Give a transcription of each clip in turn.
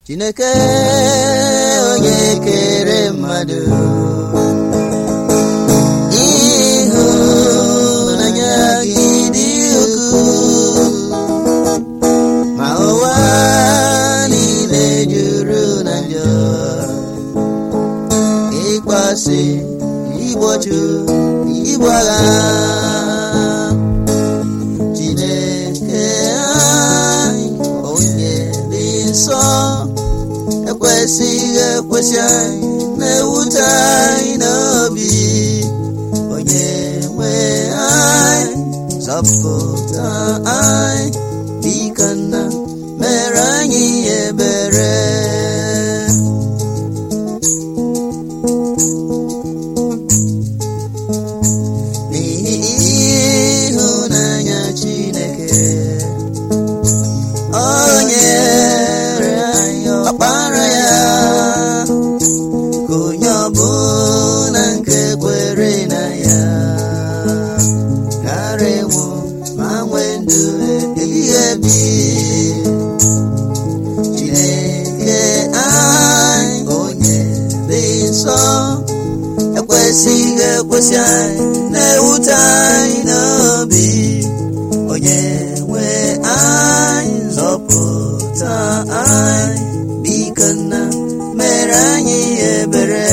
chineke onye kere mmadụ ịhụnanya gị dị ukwuu ma ụwa niile juru na njọ ịkpasị igbochu igbu agha chineke anyị onye dị nsọ ekwesịghị ekwesị anyị na-ewute anyị n'obi onye nwe anyị zọpụta anyị biko nna mere anyị ebere n'ihi ịhụnanya chineke o nyere anyị ọkpara ya ka onye ọbụla nke kwere na ya ghara ịnwụ ma nwee ndụ ebighị ebi chineke anyị onye dị nsọ ekwesịghị ekwesị anyị na-ewute anyị n'obi onye nwe anyị nzọpụta anyị biko nna mere anyị ebere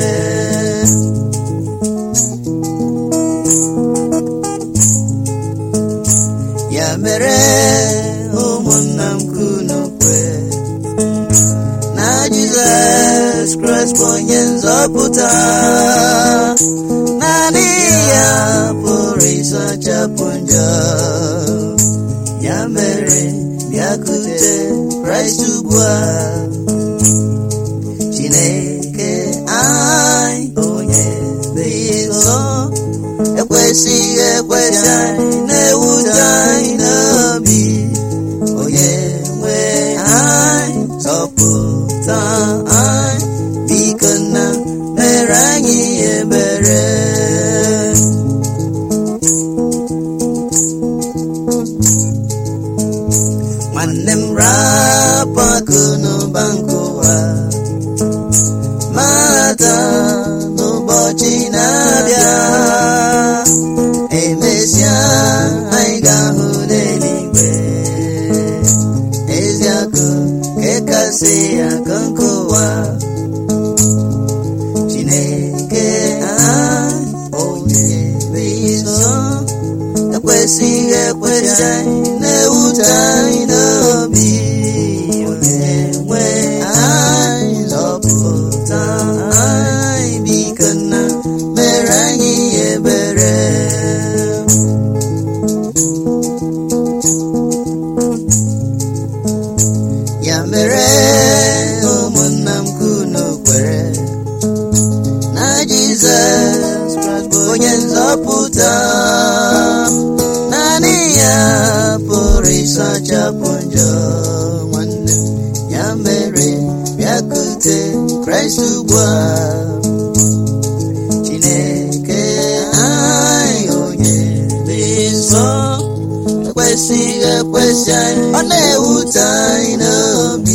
ya mere ụmụnna m kunu kwe na jizọs kraịst bụ onye nzọpụta naanị ya pụrụ ịsachapụ njọ ya mere bịakute kraịst ugbu a chineke anyị onye dị nsọ ekwesịghị ekwesị anyị na-ewute anyị n'obi onye nwe anyị zọpụta anyị biko nna mere anyị ebere nwanne m rapụ akụ n'ụba nke ụwa mata n'ụbọchị na-abịa emesịa anyị ga-ahụ n'eluigwe ezi akụ nke kasị akụ nke ụwa chineke anyị onye dị nsọ ekwesịghị ekwesị anyị na-ewute anyị n'obi onye nwe anyị zọpụta anyị biko nna mere anyị ebere ya mere ụmụnna m kunu kwere na jizọs Kraịst bụ onye nzọpụta naanị ya pụrụ ịsachapụ njọ nwanne m ya mere bịakute kraịst ugbu a chineke anyị onye dị nsọ ekwesịghị ekwesị anyị ọ na-ewute anyị n'obi